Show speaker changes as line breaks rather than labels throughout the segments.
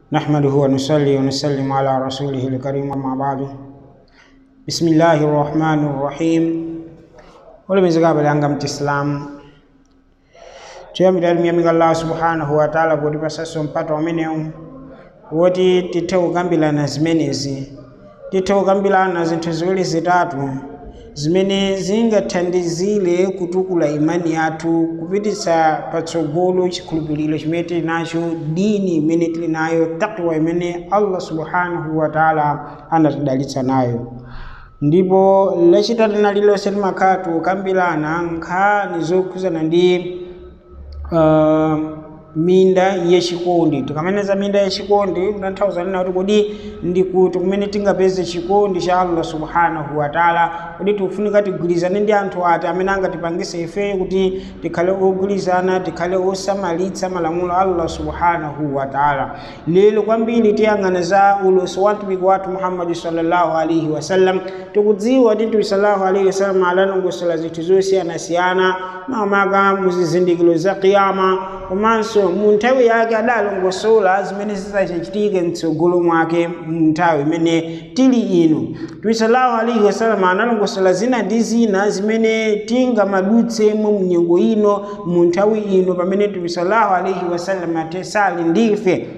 نحمده ونصلي ونسلم على رسوله الكريم أما بعد بسم الله الرحمن الرحيم ولمزغاب لanga mtislamu tuyambira miyamika allah subhanahu wa ta'ala kuti pasaso mpata umenewu woti tithe kukambirana zimenezi tithe kukambirana zinthu ziwiri zitatu zimene zingathandizire kutukula imani yathu kupititsa patsogolo chikhulupiriro chimene tili nacho dini imene tili nayo takwa imene allah subhanahu wa ta'ala anatidalitsa nayo ndipo lachitatu na lililonse timakhala tikukambirana nkhani zokhuzana ndi uh, minda yachikondi tikamaneza minda yachikondi kutanthauza nena kuti kodi ndikuti kumene tingapeze chikondi cha allah subhanahu wa taala kodi tikufunika tigwirizane ndi anthu ati amene angatipangise ife kuti tikhale ogwirizana tikhale osamalitsa malamulo a allah subhanahu wa taala lero kwambiri tiyang'ana za ulosi wa mtumiki wathu muhammadi sallallahu alaihi wasallam tikudziwa kuti mtumiki sallallahu alaihi wasallam adanongosola zinthu zosiyanasiyana makamaka muzizindikiro za kiyama komanso mu nthawi yake adalongosola zimene zizachitike mtsogolo mwake mu nthawi imene tili ino mtumiki sallallahu alaihi wasallam analongosola zina ndi zina zimene tingamadutsemo mu nyengo ino mu nthawi ino pamene mtumiki sallallahu alaihi wasallam atesali ndife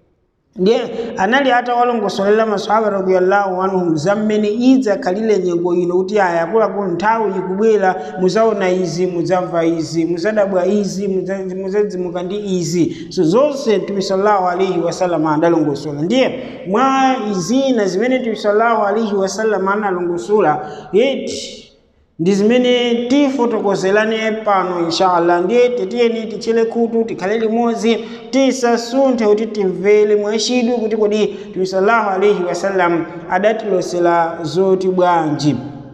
ndiye anali atawalongosolera maswahaba radiyallahu anhum za mmene idzakhalire nyengo ino kuti aya akuluakulu nthawi ikubwera muzaona izi mudzamva izi muzadabwa izi muzadzimuka ndi izi so zonse mtume sallallahu alaihi wasallam adalongosola ndiye mwa zina zimene mtume sallallahu alaihi wasallam analongosola yeti ndi zimene tifotokozelane pano inshallah ndiye titiyeni tichele khutu tikhale limodzi tisasunthe kuti timvere mwachidwi kuti kodi mtume sallallahu alaihi wasallam adatilosera zoti bwanji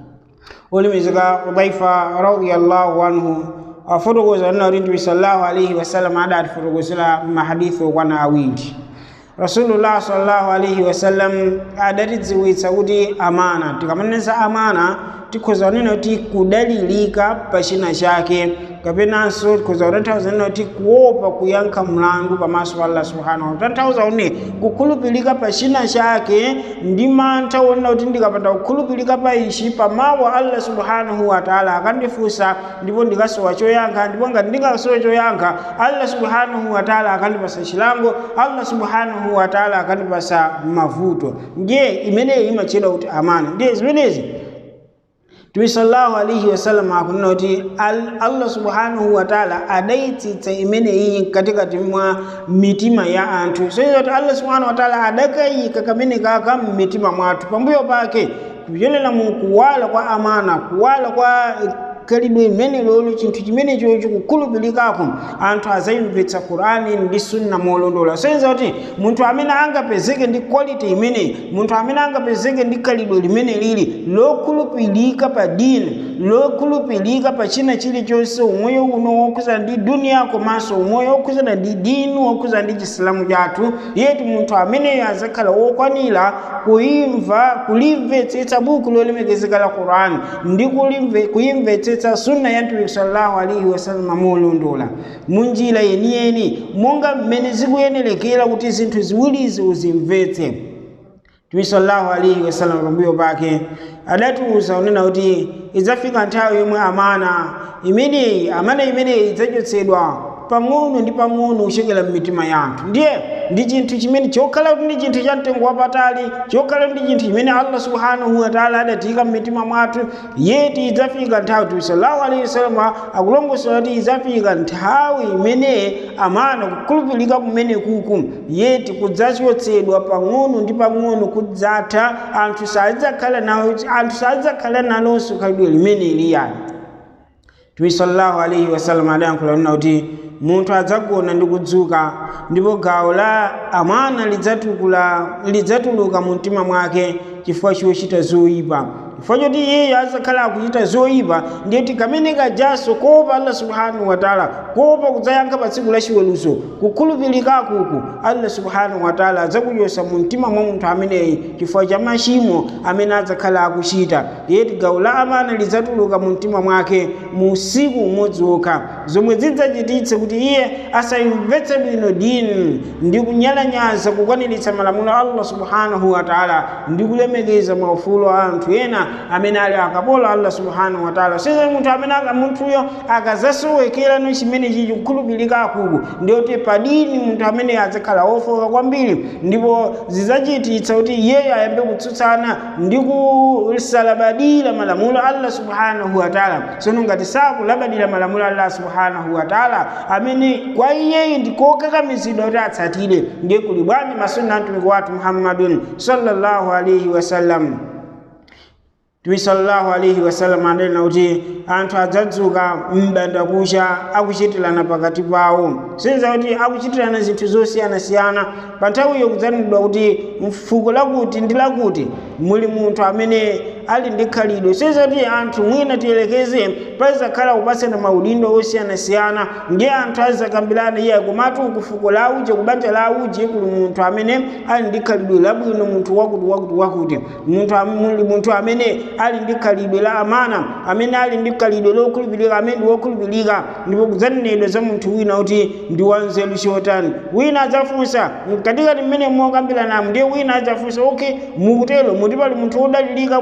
olemekezeka udhaifa radiyallahu anhu afotokoza nena kuti mtume sallallahu alaihi wasallam adatifotokozera mahadithi okwana awiri rasulullah sallallahu alaihi wasallam adatidziwitsa kuti amana tikamaneza amana tikhoza kunena kuti kudalilika pa china chake kapenanso tikhoza kutanthauza nena kuti kuopa kuyankha mlandu pamaso pa allah subhanahu wa tanthauza kuti kukhulupirika pa china chake ndi mantha wonena kuti ndikapanda kukhulupirika pa ichi pamawa allah subhanahu wa taala akandifunsa ndipo ndikasowa choyankha ndipo ngati ndingasowe choyankha allah subhanahu wa taala akandipasa chilango allah subhanahu wa taala akandipasa mavuto ndiye imeneyi imachedwa kuti amana ndiye zimenezi Mtume sallallahu alaihi wasallam akunena kuti Allah subhanahu wa ta'ala adaitsitsa imene iyi katikati mwa mitima ya anthu so kuti Allah subhanahu wa ta'ala adakayika kamene kaka mmitima mwathu pambuyo pake kuyenera mu kuwala kwa amana kuwala kwa khalidwe limene lolo chinthu chimene chocho kukhulupirikako anthu azayimvetsa qur'ani ndi sunna molondola soyenza kuti munthu amene angapezeke ndi quality imeneyi munthu amene angapezeke ndi khalidwe limene lili lokhulupirika pa dini lokhulupirika pa china chilichonse umoyo uno wokhuzana ndi duniya komanso umoyo wokhuzana ndi dini wokhuzana ndi chisilamu chathu yetu munthu ameneyo azakhala wokwanira kuimva kulimvetsetsa buku lolemekezeka la qur'ani ndi kuyimvetsetsa sunna ya mtumiki sallallahu alaihi wasallam molondola munjira yeniyeni monga mmene zikuyenerekera kuti zinthu ziwirizi uzimvetse mtumiki sallallahu alaihi wasallam pambuyo pake adatiuza unena kuti idzafika nthawi yomwe amana imeneyi amana imeneyi idzachotsedwa pang'ono ndi pang'ono kuchokera m'mitima ya anthu ndiye ndi chinthu chimene chokhala kuti ndi chinthu cha mtengo wapatali chokhala kuti ndi chinthu chimene allah subhanahu wa taala adatiyika m'mitima mwathu yeti idzafika nthawi kuti sallallahu alaihi wasallam akulongosola kuti idzafika nthawi imene amana kukhulupirika kumene kuku yeti kudzachotsedwa pang'ono ndi pang'ono kudzatha anthu sadzakhala nawo anthu sadzakhala nalonso khalidwe limene liyani Mtume sallallahu alaihi wasallam adayankhula nena kuti munthu adzagona ndi kudzuka ndipo gawo la amana lidzatukula lidzatuluka mu mtima mwake chifukwa chochita zoyipa chifukwa choti iyeyo azakhala akuchita zoyipa ndiye tikamene kajaso kuopa allah subhanahu wa taala kuopa kudzayankha pa tsiku la chiweruzo kukhulupirikakuku allah subhanahu wa taala adzakuchosa mu mtima mwa munthu ameneyi chifukwa cha machimo amene adzakhala akuchita ndiye gawo la amana lidzatuluka mu mtima mwake mu usiku umodzi wokha zomwe zidzachititse kuti iye asayimvetse bwino dini ndi kunyalanyaza kukwaniritsa malamulo a allah subhanahu wa taala ndi kulemekeza maufulu a anthu ena amene ali akapolo allah subhanahu wa taala size munthu amene munthuyo akazasowekera chimenechi chikukhulupirika akulu ndiyoti padini munthu amene adzakhala ofoka kwambiri ndipo zidzachititsa kuti iyeyo ayambe kutsutsana ndi kusalabadira malamulo a allah subhanahu wa taala sono ngati sakulabadira malamulo a allah subhanahu wa taala amene kwa iyeyo ndikokakamizidwa kuti atsatire ndiye kuli bwanji masunna mtumiki wathu muhammadun sallallahu alaihi wasallam Mtume sallallahu alaihi wasallam adanena kuti anthu adzadzuka m'banda kucha akuchitirana pakati pawo sinza kuti akuchitirana zinthu zosiyanasiyana pa nthawiyo kudzanenedwa kuti mfuko lakuti ndi lakuti muli munthu amene ali ndi khalidwe sinza kuti anthu mwina tiyelekeze pazakhala kupasana maudindo osiyanasiyana ndiye anthu azakambirana iye komatu kufuko la uje kubanja la uje kuli munthu amene ali ndi khalidwe labwino munthu wakuti wakuti wakuti munthu muli munthu amene ali ndi khalidwe la amana amene ali ndi khalidwe lokhulupirika amene ndi wokhulupirika ndipo kudzanenedwa za munthu wina kuti ndi wanzeru chotani wina adzafunsa katikati mmene mokambiranamu ndiye wina adzafunsa okay mukutero muti pali munthu wodalirika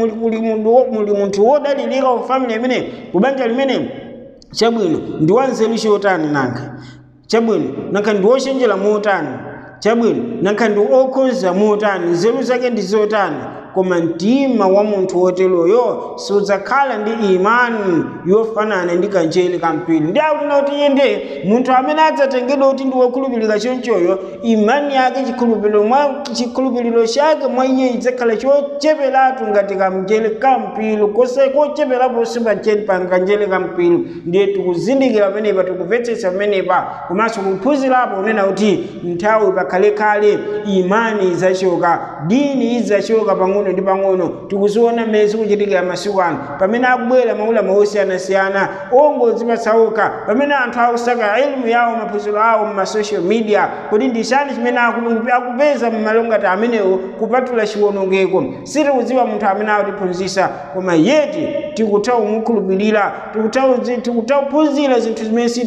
muli munthu wodalirika wa family imene kubanja limene chabwino ndi wanzeru chotani nanga chabwino nanga ndi wochenjera motani chabwino nanga ndi okhonza motani nzeru zake ndi zotani koma mtima wa munthu woteroyo sudzakhala ndi imani yofanana ndi kanjeli kampiri ndi akunena kuti iye ndiye munthu amene adzatengedwa kuti ndi wokhulupirika chonchoyo imani yake chikhulupiriro mwa chikhulupiriro chake mwa iye idzakhala chocheperatu ngati kamjeli kampiri kose kocheperapo sipanjeli pa kanjeli kampiri ndiye tikuzindikira pamenepa tikumvetsetsa pamenepa komanso kuphunzirapo kunena kuti nthawi pakhalekale imani idzachoka dini idzachoka pang'ono pang'ono ndi pang'ono tikuziona mmene zikuchitikira masiku ano pamene akubwera maulama osiyanasiyana ongodzipatsaoka pamene anthu akusaka elimu yawo maphunziro awo mmasocial media kuti ndi chani chimene akupeza mmalongati amenewo kupatula chiwonongeko sitikudziwa munthu amene akutiphunzitsa koma yeti tikutha kumukhulupirira tikutha kuphunzira zinthu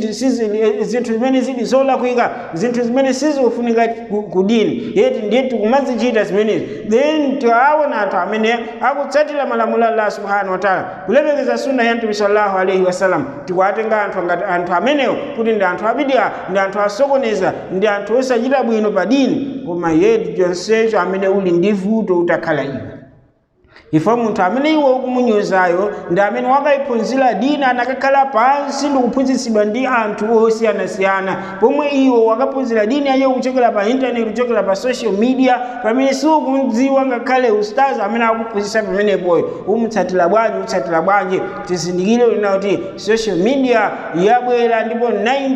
zinthu zimene zili zolakwika zinthu zimene sizikufunika ku dini yeti ndiye tikumazichita zimenezi then tiaona anthu amene akutsatira malamulo a allah subhanahu wa taala kulemekeza sunna ya mtume sallallahu alaihi wasallam tikuwatenga anthu ngati anthu amenewo kuti ndi anthu abidia ndi anthu asokoneza ndi anthu osachita bwino pa dini koma yeti chonsecho amene uli ndi vuto utakhala iwe ifo munthu amene iwe ukumunyozayo ndi amene wakayiphunzira dini anakakhala pansi ndikuphunzitsidwa ndi anthu osiyanasiyana pomwe iwe wakaphunzira dini yayo kuchokera pa intaneti kuchokera pa social media pamene siukumdziwa ngakhale ustazi amene akuphunzitsa pamenepoyo umutsatira bwanji utsatira bwanji tizindikire lina kuti social media yabwera ndipo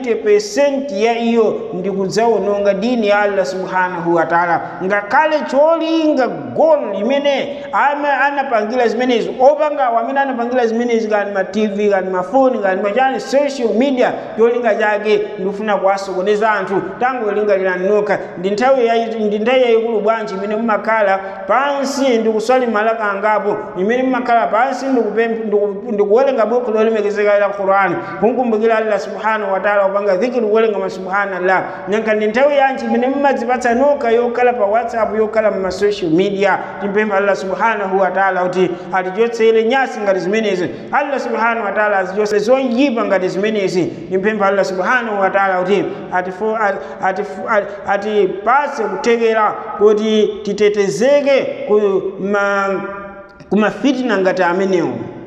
90% ya iyo ndi kudzawononga dini ya allah subhanahu wa taala ngakhale cholinga goal limene ama anapangira zimenezi opangawo amene anapangira zimenezi kani ma tv kani mafoni kani machani social media cholinga chake ndikufuna kuwasokoneza anthu tangolingalirani nokha ndi nthawi ndi nthawi yayikulu bwanji imene mumakhala pansi ndikuswali malaka angapo imene mumakhala pansi ndikuwerenga buku lolemekezeka la qurani kunkumbukira allah subhanahu wa taala kupanga dhikiri kuwerenga masubhanallah nyanka ndi nthawi yanji imene mumadzipatsa nokha yokhala pa whatsapp yokhala mu masocial media timpempha allah subhanahu wa taala kuti atichotsere nyasi ngati zimenezi allah subhanahu wa taala azichotse zoyipa ngati zimenezi timpempha allah subhanahu wa taala kuti atipase kuthekera kuti titetezeke ku ma kumafitina ngati amenewo